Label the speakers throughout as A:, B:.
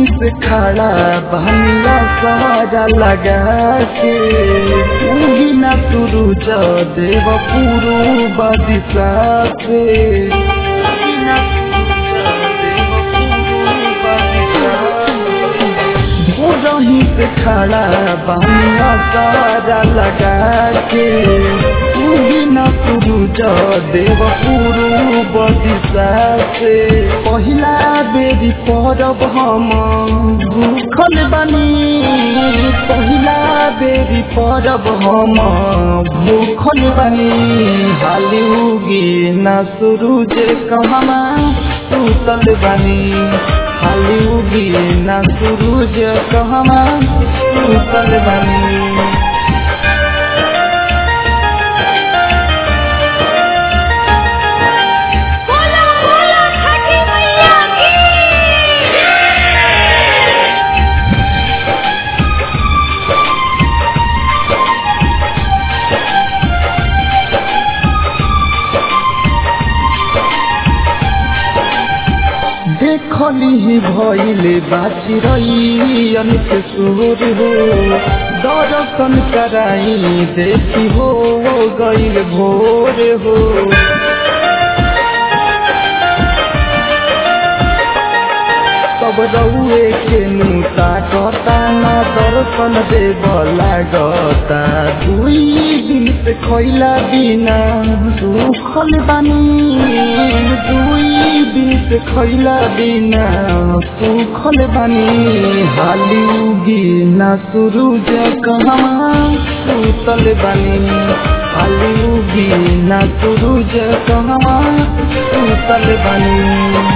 A: रही से खड़ा बहनिया सारा लगा के उही ना सूरज देव पूर्व दिशा से उही ना सूरज देव पूर्व दिशा से। हो रही से खड़ा बहनिया सारा लगा के उही ना सूरज देव पूर्व दिशा से पहिला बेरी परब हम भूखल बनी पहिला बेरी परब हम भूखल बनी हाली उगी ना सूरज कहमा सुतल बनी हाली उगी ना सूरज कहमा सुतल बनी
B: बोलो बोलो छठी मैया की
A: देखली भइले बाची रही अनित सुर हो दर्शन कराई देखी हो गईल भोर हो सब रउए के नूता कता ना दर्शन देव लागता दुई दिन से खैला बिना सुखल बानी दुई दिन से खैला बिना सुखल बानी हाली उगी ना सूरज कहवा सुतल बानी हाली उगी ना सूरज कहवा सुतल बानी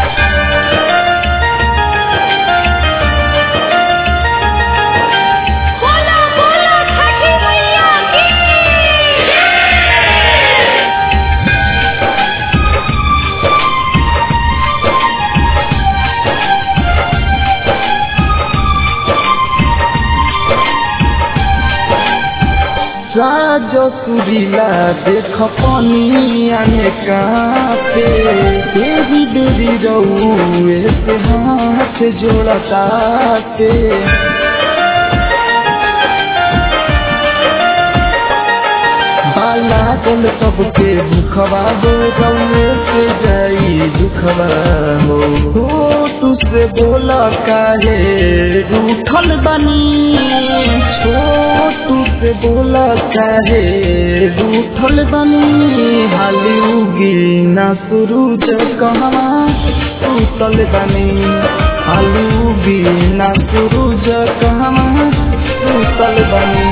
B: बोलो बोलो छठी मैया की
A: राज सुरीला देख पनिया में कापे देवी देवी रउए से हाथ जोड़ता पे बाला गल सबके भूखवा हो रउए से जाई दुखवा हो हो तुझसे बोला काहे रूठल बनी छोटू से बोला काहे रूठल बनी हाली उगी ना सूरज कहवा सुतल बनी हाली उगी ना सूरज कहवा सुतल बनी